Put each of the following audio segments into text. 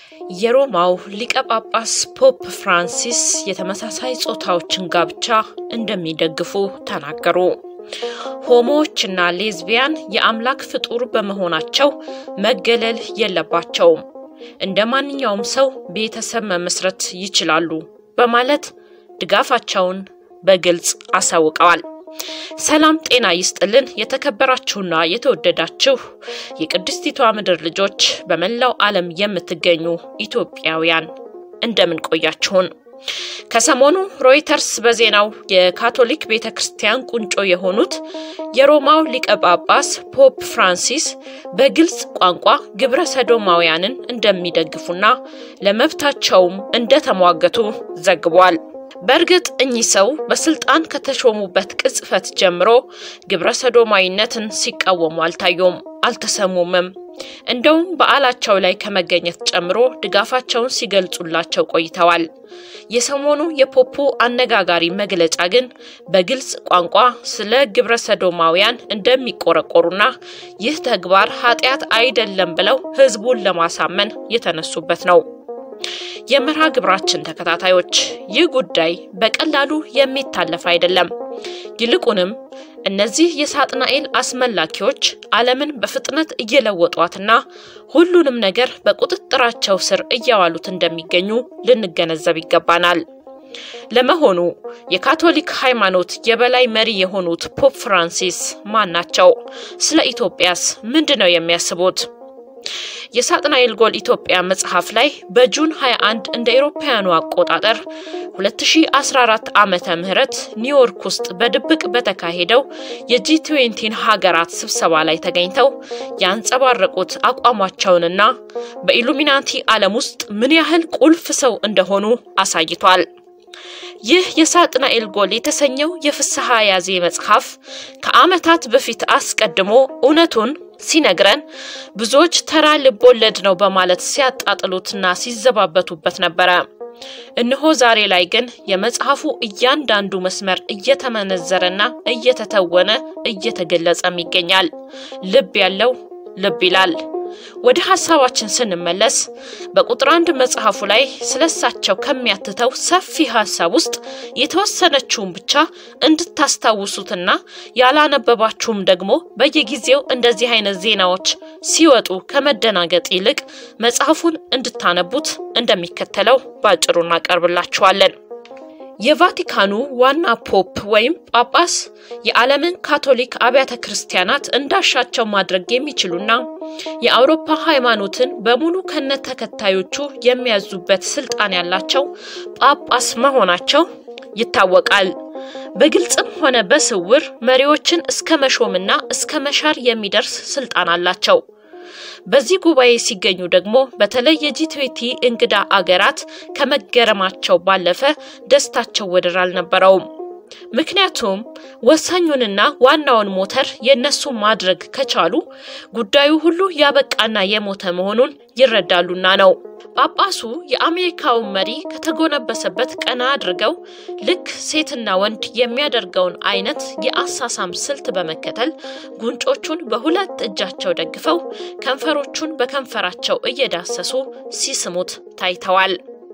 የሮማው ሊቀ ጳጳስ ፖፕ ፍራንሲስ የተመሳሳይ ጾታዎችን ጋብቻ እንደሚደግፉ ተናገሩ። ሆሞዎችና ሌዝቢያን የአምላክ ፍጡር በመሆናቸው መገለል የለባቸውም፣ እንደ ማንኛውም ሰው ቤተሰብ መመስረት ይችላሉ በማለት ድጋፋቸውን በግልጽ አሳውቀዋል። ሰላም ጤና ይስጥልን። የተከበራችሁና የተወደዳችሁ የቅድስቲቷ ምድር ልጆች በመላው ዓለም የምትገኙ ኢትዮጵያውያን እንደምን ቆያችሁን? ከሰሞኑ ሮይተርስ በዜናው የካቶሊክ ቤተ ክርስቲያን ቁንጮ የሆኑት የሮማው ሊቀ ጳጳስ ፖፕ ፍራንሲስ በግልጽ ቋንቋ ግብረ ሰዶማውያንን እንደሚደግፉና ለመብታቸውም እንደተሟገቱ ዘግቧል። በእርግጥ እኚህ ሰው በስልጣን ከተሾሙበት ቅጽበት ጀምሮ ግብረ ሰዶማዊነትን ሲቃወሙ አልታዩም፣ አልተሰሙምም። እንደውም በዓላቸው ላይ ከመገኘት ጨምሮ ድጋፋቸውን ሲገልጹላቸው ቆይተዋል። የሰሞኑ የፖፑ አነጋጋሪ መግለጫ ግን በግልጽ ቋንቋ ስለ ግብረ ሰዶማውያን እንደሚቆረቆሩና ይህ ተግባር ኃጢአት አይደለም ብለው ሕዝቡን ለማሳመን የተነሱበት ነው። የመርሃ ግብራችን ተከታታዮች ይህ ጉዳይ በቀላሉ የሚታለፍ አይደለም። ይልቁንም እነዚህ የሳጥናኤል አስመላኪዎች ዓለምን በፍጥነት እየለወጧትና ሁሉንም ነገር በቁጥጥራቸው ስር እያዋሉት እንደሚገኙ ልንገነዘብ ይገባናል። ለመሆኑ የካቶሊክ ሃይማኖት የበላይ መሪ የሆኑት ፖፕ ፍራንሲስ ማን ናቸው? ስለ ኢትዮጵያስ ምንድን ነው የሚያስቡት? የሳጥናኤል ጎል ኢትዮጵያ መጽሐፍ ላይ በጁን 21 እንደ አውሮፓውያኑ አቆጣጠር 2014 ዓመተ ምህረት ኒውዮርክ ውስጥ በድብቅ በተካሄደው የጂ ትዌንቲን ሀገራት ስብሰባ ላይ ተገኝተው ያንጸባረቁት አቋማቸውንና በኢሉሚናቲ ዓለም ውስጥ ምን ያህል ቁልፍ ሰው እንደሆኑ አሳይቷል። ይህ የሳጥናኤል ጎል የተሰኘው የፍስሐ ያዜ መጽሐፍ ከዓመታት በፊት አስቀድሞ እውነቱን ሲነግረን ብዙዎች ተራ ልቦለድ ነው በማለት ሲያጣጥሉትና ሲዘባበቱበት ነበረ። እነሆ ዛሬ ላይ ግን የመጽሐፉ እያንዳንዱ መስመር እየተመነዘረና እየተተወነ እየተገለጸም ይገኛል። ልብ ያለው ልብ ይላል። ወደ ሀሳባችን ስንመለስ በቁጥር አንድ መጽሐፉ ላይ ስለሳቸው ከሚያትተው ሰፊ ሀሳብ ውስጥ የተወሰነችውን ብቻ እንድታስታውሱትና ያላነበባችሁም ደግሞ በየጊዜው እንደዚህ አይነት ዜናዎች ሲወጡ ከመደናገጥ ይልቅ መጽሐፉን እንድታነቡት እንደሚከተለው ባጭሩ እናቀርብላችኋለን። የቫቲካኑ ዋና ፖፕ ወይም ጳጳስ የዓለምን ካቶሊክ አብያተ ክርስቲያናት እንዳሻቸው ማድረግ የሚችሉና የአውሮፓ ሃይማኖትን በሙሉ ከነ ተከታዮቹ የሚያዙበት ስልጣን ያላቸው ጳጳስ መሆናቸው ይታወቃል። በግልጽም ሆነ በስውር መሪዎችን እስከ መሾምና እስከ መሻር የሚደርስ ስልጣን አላቸው። በዚህ ጉባኤ ሲገኙ ደግሞ በተለይ የጂ20 እንግዳ አገራት ከመገረማቸው ባለፈ ደስታቸው ወደር አልነበረውም። ምክንያቱም ወሳኙንና ዋናውን ሞተር የእነሱ ማድረግ ከቻሉ ጉዳዩ ሁሉ ያበቃና የሞተ መሆኑን ይረዳሉና ነው። ጳጳሱ የአሜሪካውን መሪ ከተጎነበሰበት ቀና አድርገው ልክ ሴትና ወንድ የሚያደርገውን አይነት የአሳሳም ስልት በመከተል ጉንጮቹን በሁለት እጃቸው ደግፈው ከንፈሮቹን በከንፈራቸው እየዳሰሱ ሲስሙት ታይተዋል።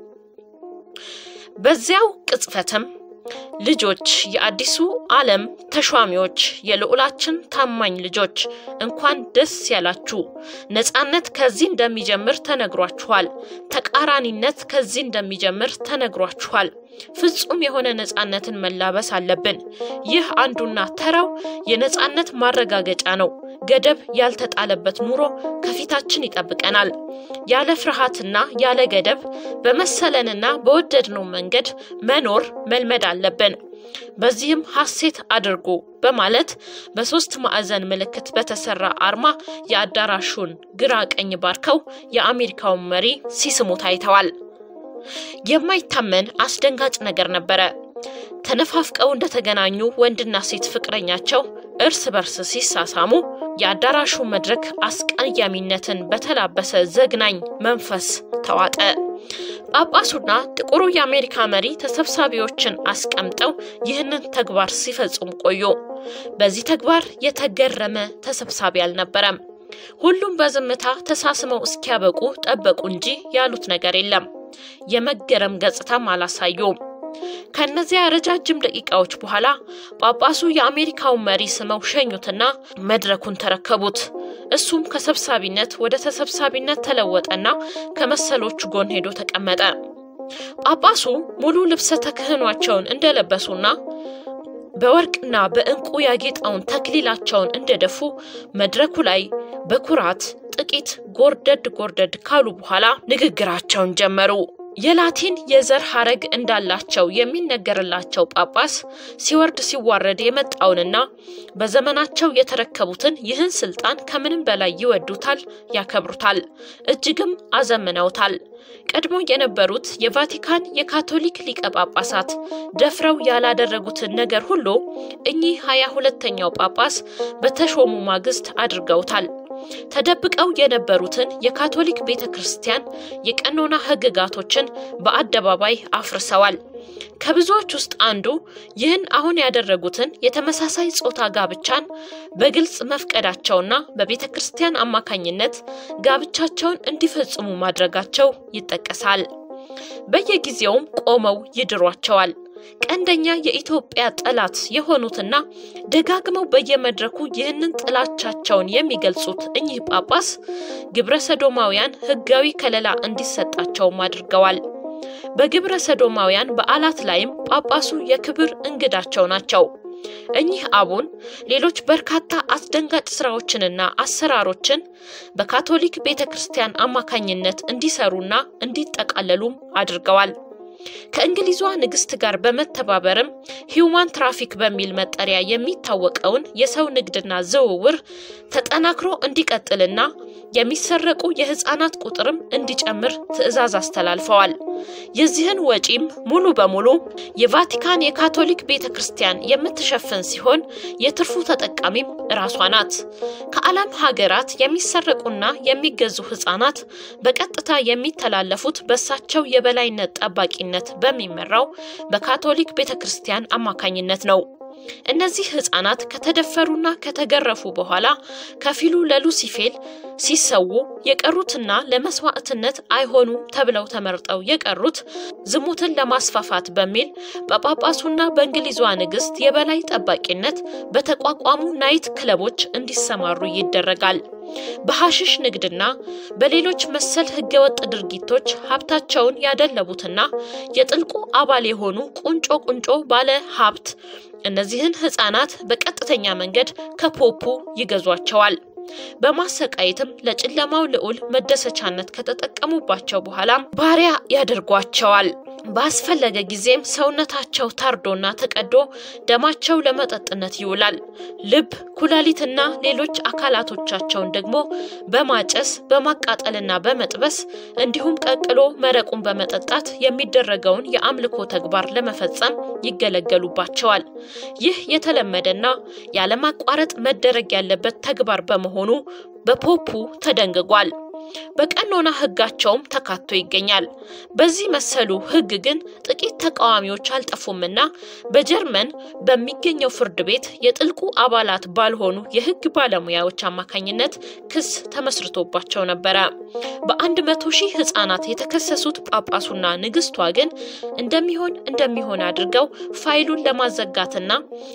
በዚያው ቅጽበትም ልጆች የአዲሱ ዓለም ተሿሚዎች፣ የልዑላችን ታማኝ ልጆች እንኳን ደስ ያላችሁ። ነጻነት ከዚህ እንደሚጀምር ተነግሯችኋል። ተቃራኒነት ከዚህ እንደሚጀምር ተነግሯችኋል። ፍጹም የሆነ ነጻነትን መላበስ አለብን። ይህ አንዱና ተራው የነጻነት ማረጋገጫ ነው። ገደብ ያልተጣለበት ኑሮ ከፊታችን ይጠብቀናል። ያለ ፍርሃትና ያለ ገደብ በመሰለንና በወደድነው መንገድ መኖር መልመድ አለብን። በዚህም ሐሴት አድርጉ በማለት በሶስት ማዕዘን ምልክት በተሰራ አርማ የአዳራሹን ግራ ቀኝ ባርከው የአሜሪካውን መሪ ሲስሙ ታይተዋል። የማይታመን አስደንጋጭ ነገር ነበረ። ተነፋፍቀው እንደተገናኙ ወንድና ሴት ፍቅረኛቸው እርስ በርስ ሲሳሳሙ የአዳራሹ መድረክ አስቀያሚነትን በተላበሰ ዘግናኝ መንፈስ ተዋጠ። ጳጳሱና ጥቁሩ የአሜሪካ መሪ ተሰብሳቢዎችን አስቀምጠው ይህንን ተግባር ሲፈጽሙ ቆዩ። በዚህ ተግባር የተገረመ ተሰብሳቢ አልነበረም። ሁሉም በዝምታ ተሳስመው እስኪያበቁ ጠበቁ እንጂ ያሉት ነገር የለም። የመገረም ገጽታም አላሳዩም። ከእነዚያ ረጃጅም ደቂቃዎች በኋላ ጳጳሱ የአሜሪካውን መሪ ስመው ሸኙትና መድረኩን ተረከቡት። እሱም ከሰብሳቢነት ወደ ተሰብሳቢነት ተለወጠና ከመሰሎቹ ጎን ሄዶ ተቀመጠ። ጳጳሱ ሙሉ ልብሰ ተክህኗቸውን እንደለበሱና በወርቅና በዕንቁ ያጌጠውን ተክሊላቸውን እንደደፉ መድረኩ ላይ በኩራት ጥቂት ጎርደድ ጎርደድ ካሉ በኋላ ንግግራቸውን ጀመሩ። የላቲን የዘር ሐረግ እንዳላቸው የሚነገርላቸው ጳጳስ ሲወርድ ሲዋረድ የመጣውንና በዘመናቸው የተረከቡትን ይህን ስልጣን ከምንም በላይ ይወዱታል፣ ያከብሩታል፣ እጅግም አዘምነውታል። ቀድሞ የነበሩት የቫቲካን የካቶሊክ ሊቀ ጳጳሳት ደፍረው ያላደረጉትን ነገር ሁሉ እኚህ ሀያ ሁለተኛው ጳጳስ በተሾሙ ማግስት አድርገውታል። ተደብቀው የነበሩትን የካቶሊክ ቤተ ክርስቲያን የቀኖና ሕግጋቶችን በአደባባይ አፍርሰዋል። ከብዙዎች ውስጥ አንዱ ይህን አሁን ያደረጉትን የተመሳሳይ ጾታ ጋብቻን በግልጽ መፍቀዳቸውና በቤተ ክርስቲያን አማካኝነት ጋብቻቸውን እንዲፈጽሙ ማድረጋቸው ይጠቀሳል። በየጊዜውም ቆመው ይድሯቸዋል። ቀንደኛ የኢትዮጵያ ጠላት የሆኑትና ደጋግመው በየመድረኩ ይህንን ጥላቻቸውን የሚገልጹት እኚህ ጳጳስ ግብረ ሰዶማውያን ሕጋዊ ከለላ እንዲሰጣቸውም አድርገዋል። በግብረ ሰዶማውያን በዓላት ላይም ጳጳሱ የክብር እንግዳቸው ናቸው። እኚህ አቡን ሌሎች በርካታ አስደንጋጭ ስራዎችንና አሰራሮችን በካቶሊክ ቤተ ክርስቲያን አማካኝነት እንዲሰሩና እንዲጠቃለሉም አድርገዋል። ከእንግሊዟ ንግስት ጋር በመተባበርም ሂውማን ትራፊክ በሚል መጠሪያ የሚታወቀውን የሰው ንግድና ዝውውር ተጠናክሮ እንዲቀጥልና የሚሰረቁ የህፃናት ቁጥርም እንዲጨምር ትዕዛዝ አስተላልፈዋል። የዚህን ወጪም ሙሉ በሙሉ የቫቲካን የካቶሊክ ቤተ ክርስቲያን የምትሸፍን ሲሆን የትርፉ ተጠቃሚም እራሷ ናት። ከዓለም ሀገራት የሚሰረቁና የሚገዙ ህፃናት በቀጥታ የሚተላለፉት በእሳቸው የበላይነት ጠባቂነት በሚመራው በካቶሊክ ቤተ ክርስቲያን አማካኝነት ነው። እነዚህ ህፃናት ከተደፈሩና ከተገረፉ በኋላ ከፊሉ ለሉሲፌል ሲሰዉ የቀሩትና ለመስዋዕትነት አይሆኑም ተብለው ተመርጠው የቀሩት ዝሙትን ለማስፋፋት በሚል በጳጳሱና በእንግሊዟ ንግስት የበላይ ጠባቂነት በተቋቋሙ ናይት ክለቦች እንዲሰማሩ ይደረጋል። በሐሽሽ ንግድና በሌሎች መሰል ህገወጥ ድርጊቶች ሀብታቸውን ያደለቡትና የጥልቁ አባል የሆኑ ቁንጮ ቁንጮ ባለ ሀብት እነዚህን ህፃናት በቀጥተኛ መንገድ ከፖፑ ይገዟቸዋል። በማሰቃየትም ለጨለማው ልዑል መደሰቻነት ከተጠቀሙባቸው በኋላም ባሪያ ያደርጓቸዋል። ባስፈለገ ጊዜም ሰውነታቸው ታርዶና ተቀዶ ደማቸው ለመጠጥነት ይውላል። ልብ፣ ኩላሊትና ሌሎች አካላቶቻቸውን ደግሞ በማጨስ በማቃጠልና በመጥበስ እንዲሁም ቀቅሎ መረቁን በመጠጣት የሚደረገውን የአምልኮ ተግባር ለመፈጸም ይገለገሉባቸዋል። ይህ የተለመደና ያለማቋረጥ መደረግ ያለበት ተግባር በመሆኑ በፖፑ ተደንግጓል። በቀኖና ሕጋቸውም ተካቶ ይገኛል። በዚህ መሰሉ ሕግ ግን ጥቂት ተቃዋሚዎች አልጠፉምና በጀርመን በሚገኘው ፍርድ ቤት የጥልቁ አባላት ባልሆኑ የሕግ ባለሙያዎች አማካኝነት ክስ ተመስርቶባቸው ነበረ። በአንድ መቶ ሺህ ሕጻናት የተከሰሱት ጳጳሱና ንግስቷ ግን እንደሚሆን እንደሚሆን አድርገው ፋይሉን ለማዘጋትና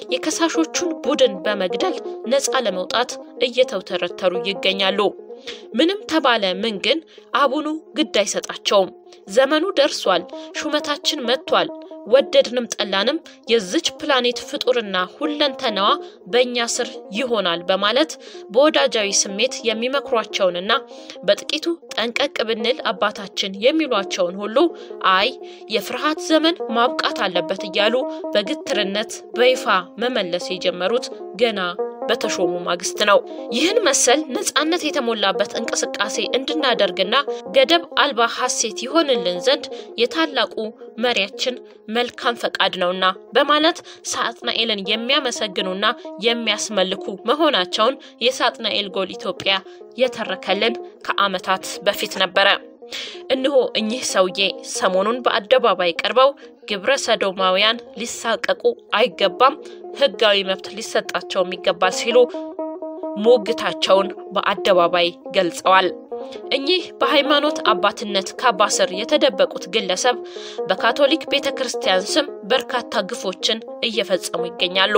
የከሳሾቹን ቡድን በመግደል ነፃ ለመውጣት እየተውተረተሩ ይገኛሉ። ምንም ተባለ ምን ግን አቡኑ ግድ አይሰጣቸውም። ዘመኑ ደርሷል፣ ሹመታችን መጥቷል፣ ወደድንም ጠላንም የዝች ፕላኔት ፍጡርና ሁለንተናዋ በእኛ ስር ይሆናል በማለት በወዳጃዊ ስሜት የሚመክሯቸውንና በጥቂቱ ጠንቀቅ ብንል አባታችን የሚሏቸውን ሁሉ አይ የፍርሃት ዘመን ማብቃት አለበት እያሉ በግትርነት በይፋ መመለስ የጀመሩት ገና በተሾሙ ማግስት ነው። ይህን መሰል ነጻነት የተሞላበት እንቅስቃሴ እንድናደርግና ገደብ አልባ ሐሴት ይሆንልን ዘንድ የታላቁ መሪያችን መልካም ፈቃድ ነውና በማለት ሳጥናኤልን የሚያመሰግኑና የሚያስመልኩ መሆናቸውን የሳጥናኤል ጎል ኢትዮጵያ የተረከልን ከዓመታት በፊት ነበረ። እነሆ እኚህ ሰውዬ ሰሞኑን በአደባባይ ቀርበው ግብረ ሰዶማውያን ሊሳቀቁ አይገባም፣ ሕጋዊ መብት ሊሰጣቸውም ይገባል ሲሉ ሞግታቸውን በአደባባይ ገልጸዋል። እኚህ በሃይማኖት አባትነት ካባ ስር የተደበቁት ግለሰብ በካቶሊክ ቤተ ክርስቲያን ስም በርካታ ግፎችን እየፈጸሙ ይገኛሉ።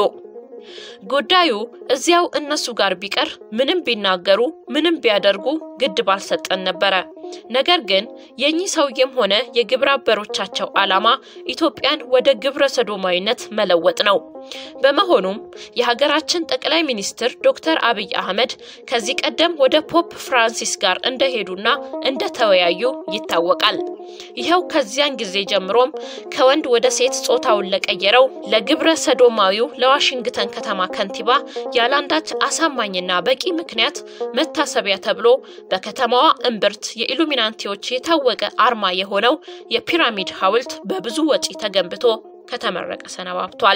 ጉዳዩ እዚያው እነሱ ጋር ቢቀር ምንም ቢናገሩ ምንም ቢያደርጉ ግድ ባልሰጠን ነበረ። ነገር ግን የእኚህ ሰውዬም ሆነ የግብረ አበሮቻቸው ዓላማ ኢትዮጵያን ወደ ግብረ ሰዶማዊነት መለወጥ ነው። በመሆኑም የሀገራችን ጠቅላይ ሚኒስትር ዶክተር አብይ አህመድ ከዚህ ቀደም ወደ ፖፕ ፍራንሲስ ጋር እንደሄዱና እንደተወያዩ ይታወቃል። ይኸው ከዚያን ጊዜ ጀምሮም ከወንድ ወደ ሴት ጾታውን ለቀየረው ለግብረ ሰዶማዊው ለዋሽንግተን ከተማ ከንቲባ ያላንዳች አሳማኝና በቂ ምክንያት መታሰቢያ ተብሎ በከተማዋ እምብርት የኢሉሚናንቲዎች የታወቀ አርማ የሆነው የፒራሚድ ሐውልት በብዙ ወጪ ተገንብቶ ከተመረቀ ሰነባብቷል።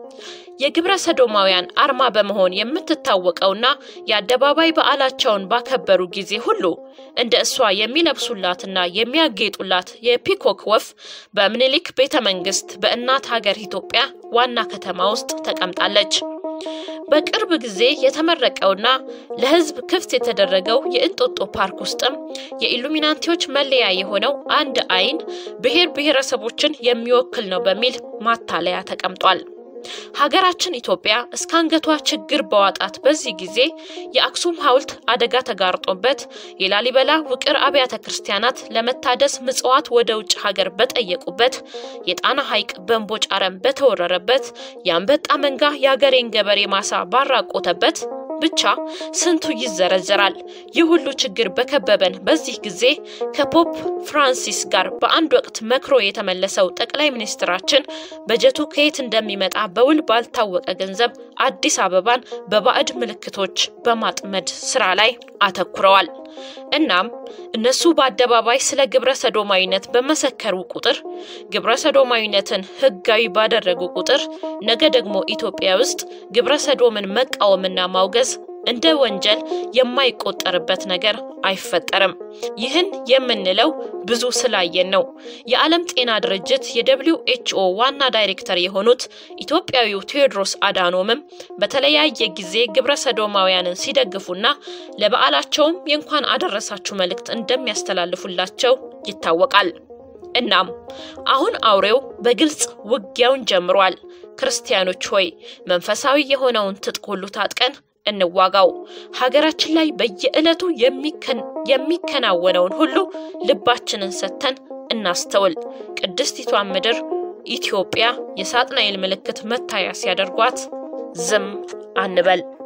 የግብረ ሰዶማውያን አርማ በመሆን የምትታወቀውና የአደባባይ በዓላቸውን ባከበሩ ጊዜ ሁሉ እንደ እሷ የሚለብሱላትና የሚያጌጡላት የፒኮክ ወፍ በምኒልክ ቤተ መንግስት በእናት ሀገር ኢትዮጵያ ዋና ከተማ ውስጥ ተቀምጣለች። በቅርብ ጊዜ የተመረቀውና ለሕዝብ ክፍት የተደረገው የእንጦጦ ፓርክ ውስጥም የኢሉሚናንቲዎች መለያ የሆነው አንድ አይን ብሔር ብሔረሰቦችን የሚወክል ነው በሚል ማታለያ ተቀምጧል። ሀገራችን ኢትዮጵያ እስከ አንገቷ ችግር በዋጣት በዚህ ጊዜ የአክሱም ሐውልት አደጋ ተጋርጦበት የላሊበላ ውቅር አብያተ ክርስቲያናት ለመታደስ ምጽዋት ወደ ውጭ ሀገር በጠየቁበት የጣና ሐይቅ በእምቦጭ አረም በተወረረበት የአንበጣ መንጋ የአገሬን ገበሬ ማሳ ባራቆተበት ብቻ ስንቱ ይዘረዘራል። ይህ ሁሉ ችግር በከበበን በዚህ ጊዜ ከፖፕ ፍራንሲስ ጋር በአንድ ወቅት መክሮ የተመለሰው ጠቅላይ ሚኒስትራችን በጀቱ ከየት እንደሚመጣ በውል ባልታወቀ ገንዘብ አዲስ አበባን በባዕድ ምልክቶች በማጥመድ ስራ ላይ አተኩረዋል። እናም እነሱ በአደባባይ ስለ ግብረ ሰዶማዊነት በመሰከሩ ቁጥር ግብረ ሰዶማዊነትን ሕጋዊ ባደረጉ ቁጥር ነገ ደግሞ ኢትዮጵያ ውስጥ ግብረ ሰዶምን መቃወምና ማውገዝ እንደ ወንጀል የማይቆጠርበት ነገር አይፈጠርም። ይህን የምንለው ብዙ ስላየን ነው። የዓለም ጤና ድርጅት የደብሊው ኤችኦ ዋና ዳይሬክተር የሆኑት ኢትዮጵያዊው ቴዎድሮስ አዳኖምም በተለያየ ጊዜ ግብረ ሰዶማውያንን ሲደግፉና ለበዓላቸውም የእንኳን አደረሳችሁ መልእክት እንደሚያስተላልፉላቸው ይታወቃል። እናም አሁን አውሬው በግልጽ ውጊያውን ጀምሯል። ክርስቲያኖች ሆይ መንፈሳዊ የሆነውን ትጥቅ ሁሉ ታጥቀን እንዋጋው። ሀገራችን ላይ በየዕለቱ የሚከናወነውን ሁሉ ልባችንን ሰጥተን እናስተውል። ቅድስቲቷን ምድር ኢትዮጵያ የሳጥናኤል ምልክት መታያ ሲያደርጓት ዝም አንበል።